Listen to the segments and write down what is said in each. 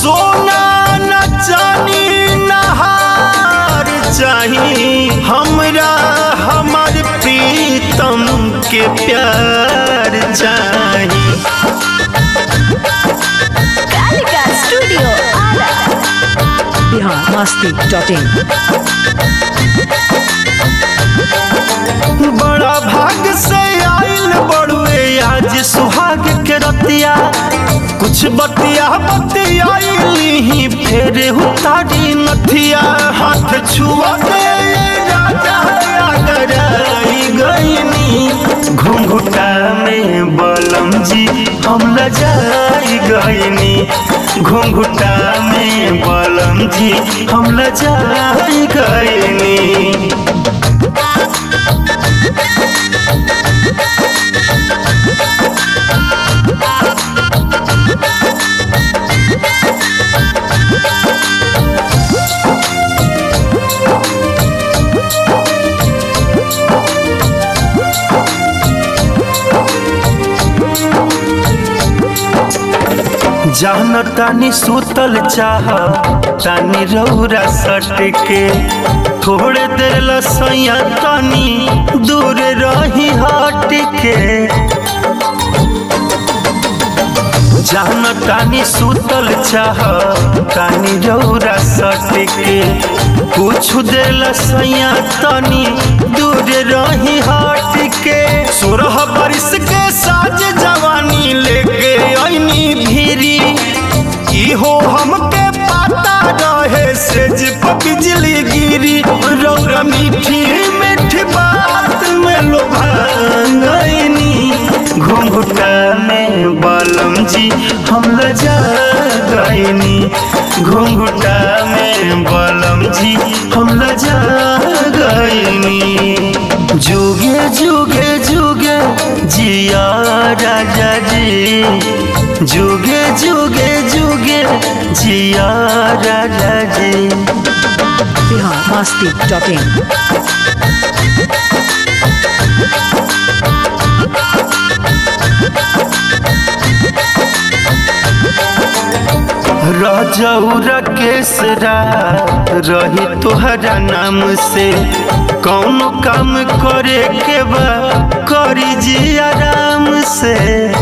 सोना न चानी नहार चाही हमरा हमार प्रीतम के प्यार चाही Kalika studio Ara Bihar Masti dot in बड़ा भाग से आइल बड़ुए आज सुहाग के रतिया कुछ बतिया बतियाइली ही फेर उतारी नथिया हाथ छुआ दे राजा अगर आई गईनी घुंघुटा में बलम जी हम लजाई गईनी घुंघुटा में बलम जी हम लजाई गईनी जान तानी सुतल चाह तानी रौरा सट के थोड़े देर लसैया तानी दूर रही हट के जान तानी सुतल चाह तानी रौरा सट के कुछ देर लसैया तानी दूर रही हट के सोरह बरिस के साज जवानी लेके ऐनी भीरी इहो हमके पता रहे सेज पर बिजली गिरी रौरा मीठी मीठी बात में लोभा गईनी घुंघुटा में बलम जी हम लजा गईनी घुंघुटा में बलम जी हम लजा गईनी जुगे जुगे जुगे जिया राजा जी जुगे जुगे जुगे जिया राजा जी बिहार मस्ती डॉट इन रजौरा केसरा रही तोहरा नाम से कौन काम करे के बा करी जी आराम से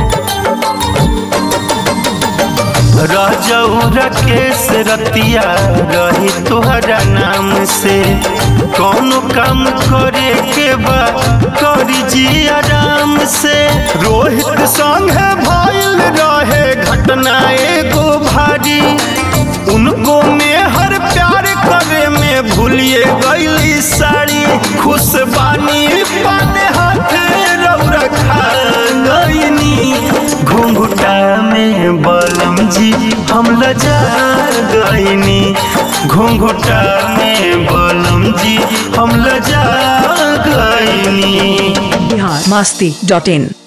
रजौरा केस रतिया रही तोहरा नाम से कौन काम करे के बा करी जी आराम से रोहित संग भइल रहे घटना एगो भारी उनको में हर प्यार करे में भूलिए गईली साड़ी खुश बानी पाने हाथ रौरा खा गईनी घुंघुटा में बलम जी हम लजा गईनी घुंघुटा में बलम जी हम लजा गईनी बिहार मस्ती डॉट इन